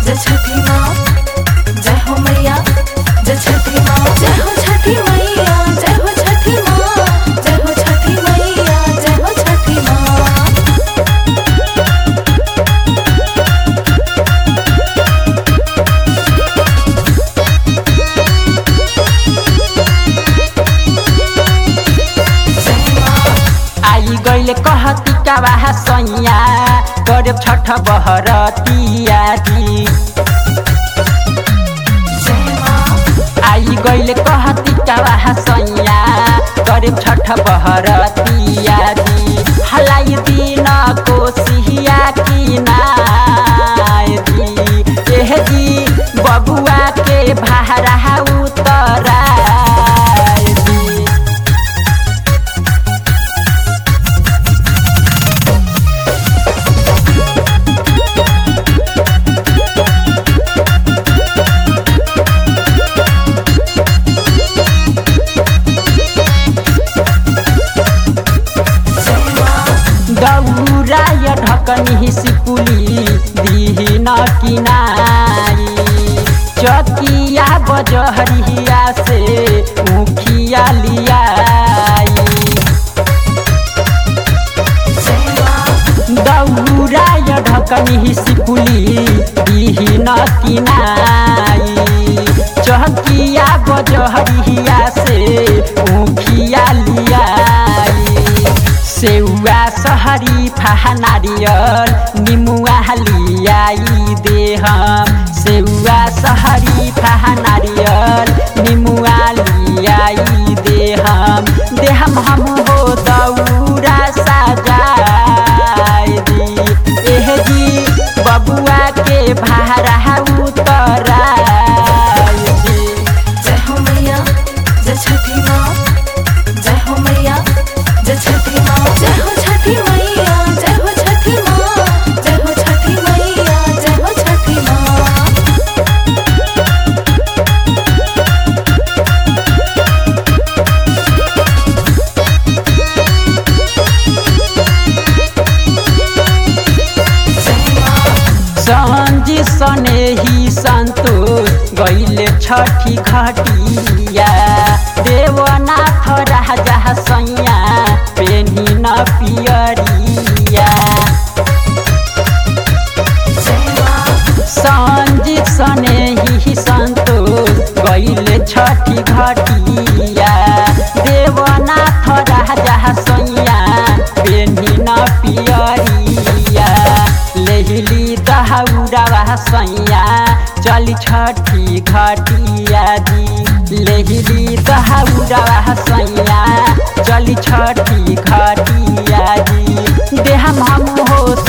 जय छठी माँ जय हो मैया जय छठी माँ जय हो छठी मैया जय हो छठी माँ जय हो छठी मैया जय हो छठी माँ जय माँ आई गइल कहती का सैया करे छठ बहरतिया दी जय माँ आई गइल कहती का सैया करे छठ बहरतिया दी हलाई दिन कोसिया की नाय दी एह जी बबुआ के भारा उतराय दी जय माँ दौराय ढकनी सिपुली दिहिन किनाई चकिया बजहरिया से मुखिया लियाई जय माँ दौराय ढकनी सिपुली दिहिन किनाई चकिया बजहरिया से मुखिया लियाई सेउआ सहरी फाहा नारियल निमुआ लियाई देह सेउआ सहरी फाहा नारियल निमुआ लियाई देह देहम हम हो दौरा सजाय दी एह जी बबुआ के भारा उतराय दी जय हो मैया जय छठी माँ जय हो मैया जय छठी माँ जय हो छठी मैया जय हो छठी माँ जय हो छठी मैया जय हो छठी माँ जय माँ संजी सने ही संतोष गैले छठी घटिया देवनाथ राजा सैया पेनी न पियरिया जय माँ संजीत सने ही संतोष गैले छठी घटिया देवनाथ राजा सैया पेनी न पियरिया लेहिली दहाउरावा सैया चली छठी घटिया दी लेहिली दहाउरावा सैया चली छठी घटिया दी देहम हम हो